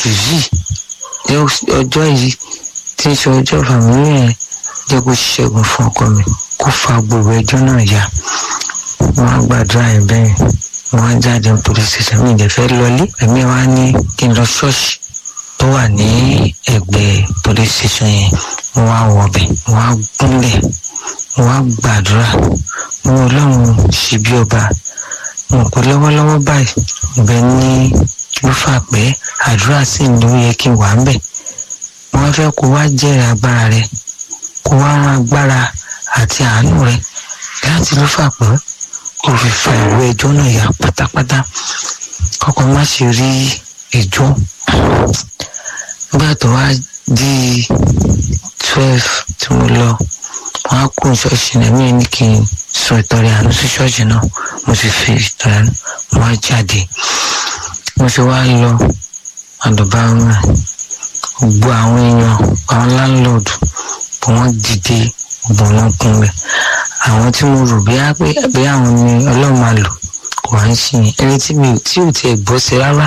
oṣù yìí ní ọjọ́ yìí tí ń ṣe ọjọ́ fàmílì yẹn jẹ́ kó ṣẹ́gun fún ọkọ mi kó fa gbogbo ẹjọ́ náà yá wọ́n á gbàdúrà ẹ̀ bẹ́ẹ̀ wọ́n á jáde ní police station mi ìdẹ̀ fẹ́ lọlé ẹ̀mí wa ní kí n lọ ṣọ́ọ̀ṣì tó wà ní ẹ̀gbẹ́ police station yẹn wọ́n á wọ̀bẹ̀ wọ́n á gúnlẹ̀ wọ́n á gbàdúrà wọ́n ọlọ́run ṣì bí ọba wọn kò lọ́wọ́lọ́wọ́ báyìí ibẹ̀ ní ló fà pé àdúrà sì ń ló yẹ kí n wà ń bẹ̀ wọ́n fẹ́ kó wá jẹ́rìí agbára rẹ kó wá rán agbára àti àánú rẹ láti ló fà pé kó fi fa ìwé ẹjọ́ náà yà pátápátá kọ́kọ́ má ṣe rí ẹjọ́ nígbà tó wá di twelve tí mo lọ wọn á kó ṣọ́ọ̀ṣì náà mí ní kí n sọ ìtọrẹ àánú sí ṣọ́ọ̀ṣì náà mo sì fi ìtọrẹ àánú mo wá jáde mo ṣe wá lọ àdùbá wọn gbogbo àwọn èèyàn àwọn láńlọ́ọ̀dù bó wọ́n dìde gbogbo wọn kúnlẹ̀ àwọn tí mo rò bíá pé bí àwọn ni ọlọ́run máa lò kò wá ń ṣe yẹn ẹni tí mi tí ò tiẹ̀ gbọ́ sí rárá